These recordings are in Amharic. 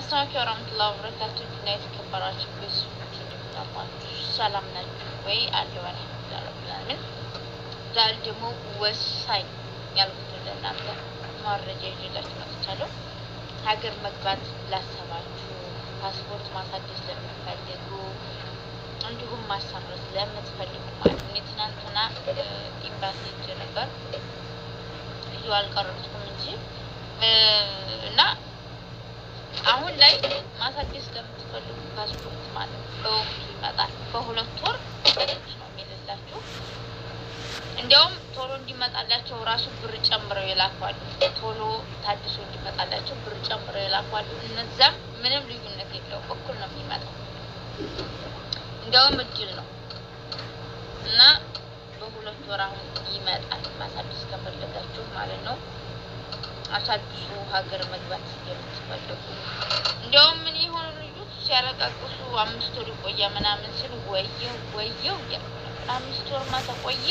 አሰላሙ ወራህመቱላሂ ወበረካቱ እና የተከበራችሁ ቤተሰቦች እንደምናላችሁ ሰላም ናችሁ ወይ? አለሁ አልሐምዱሊላህ ረቢል ዓለሚን። ዛሬ ደግሞ ወሳኝ ያልኩት ለእናንተ መረጃ ይዤላችሁ መጥቻለሁ። ሀገር መግባት ላሰባችሁ፣ ፓስፖርት ማሳደስ ለምትፈልጉ፣ እንዲሁም ማሰረዝ ለምትፈልጉ ማለት ነው። ትናንትና ኤምባሲ ሄጄ ነበር ቪዲዮ አልቀረጽኩም እንጂ እና አሁን ላይ ማሳደስ ለምትፈልጉ ፓስፖርት ማለት ነው በወቅቱ ይመጣል። በሁለት ወር ነው የሚልላችሁ። እንዲያውም ቶሎ እንዲመጣላቸው ራሱ ብር ጨምረው የላኳሉ። ቶሎ ታድሶ እንዲመጣላቸው ብር ጨምረው የላኳሉ። እነዛም ምንም ልዩነት የለውም፣ እኩል ነው የሚመጣው። እንዲያውም እድል ነው እና በሁለት ወር አሁን ይመጣል። ማሳደስ ከፈለጋችሁ ማለት ነው። አሳድሱ ሀገር መግባት የምትፈልጉ እንዲያውም ምን የሆኑ ልጆች ሲያለቃቅሱ አምስት ወር ይቆያ ምናምን ሲሉ ወየው ወየው እያልኩ ነበር። አምስት ወር ማ ተቆየ።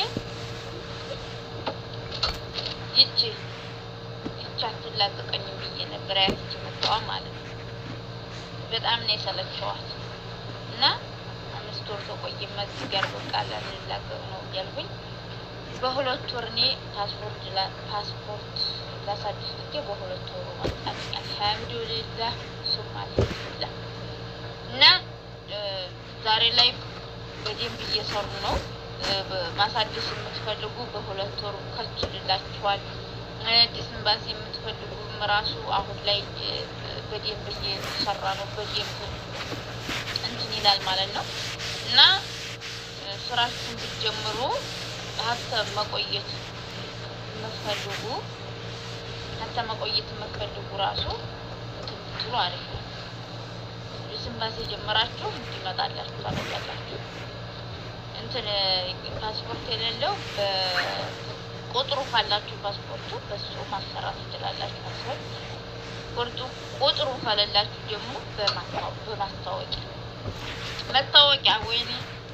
ይቺ ይቺ አትላቀቀኝም ብዬ ነበር ያትች መጣዋ ማለት ነው። በጣም ነው የሰለቸዋት እና አምስት ወር ተቆየ መዚህ ጋር በቃ ላላቀቅ ነው እያልኩኝ በሁለት ወር እኔ ፓስፖርት ፓስፖርት ላሳድስ ልኬ በሁለት ወሩ መጣልኝ። አልሐምዱሊላህ ሱም አልሐምዱሊላህ። እና ዛሬ ላይ በደንብ እየሰሩ ነው። ማሳደስ የምትፈልጉ በሁለት ወሩ ከችልላችኋል። አዲስ ኤምባሲ የምትፈልጉም ራሱ አሁን ላይ በደንብ እየተሰራ ነው። በደንብ እንትን ይላል ማለት ነው እና ስራችሁን ብትጀምሩ ሀብተ መቆየት የምትፈልጉ ሀብተ መቆየት የምትፈልጉ ራሱ እንትን ብትሉ አሪፍ ነው። ስንባሴ ጀመራችሁ እንዲመጣላችሁ ታደርጋላችሁ። እንትን ፓስፖርት የሌለው ቁጥሩ ካላችሁ ፓስፖርቱ በሱ ማሰራት ትችላላችሁ። ፓስፖርት ቁርጡ ቁጥሩ ከሌላችሁ ደግሞ በማስታወቂያ መታወቂያ ወይኔ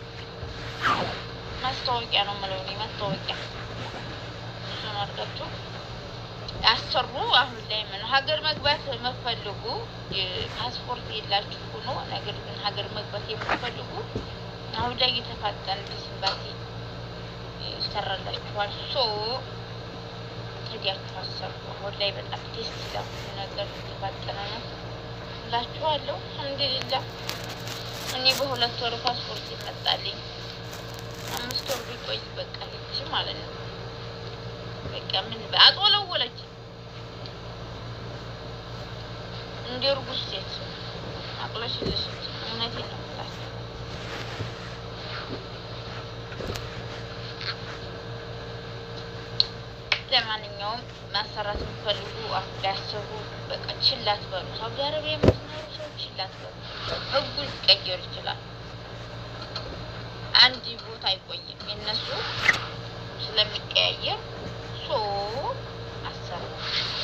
ማስታወቂያ ነው የምለው እኔ ማስታወቂያ እሱን አድርጋችሁ ያሰሩ። አሁን ላይ ምን ሀገር መግባት የምትፈልጉ ፓስፖርት የላችሁ ሆኖ ነገር ግን ሀገር መግባት የምትፈልጉ አሁን ላይ የተፋጠነ ዲስባሲ ይሰራላችኋል። ሶ ሄዲያችሁ አሰሩ። አሁን ላይ በጣም ቴስት ይላል ነገር የተፋጠነ ነው እላችኋለሁ። አልሐምዱሊላህ እኔ በሁለት ወር ፓስፖርት ይመጣልኝ አምስት ወር ቢቆይ በቃ ልጅ ማለት ነው። በቃ ምን አጦለወለች እንደ እርጉዝ ሴት አቅለሽልሽች። እውነቴን ነው የምላችሁ። ለማንኛውም ማሰራት የምትፈልጉ አሁን ላይ አስቡ። በቃ ችላ አትበሉ። ሳውዲ አረቢያ የምትኖሩ ሰው ችላ አትበሉ። ህጉ ሊቀየር ይችላል። አንድ ቦታ አይቆይም። የነሱ ስለሚቀያየር ሶ አሰሩ።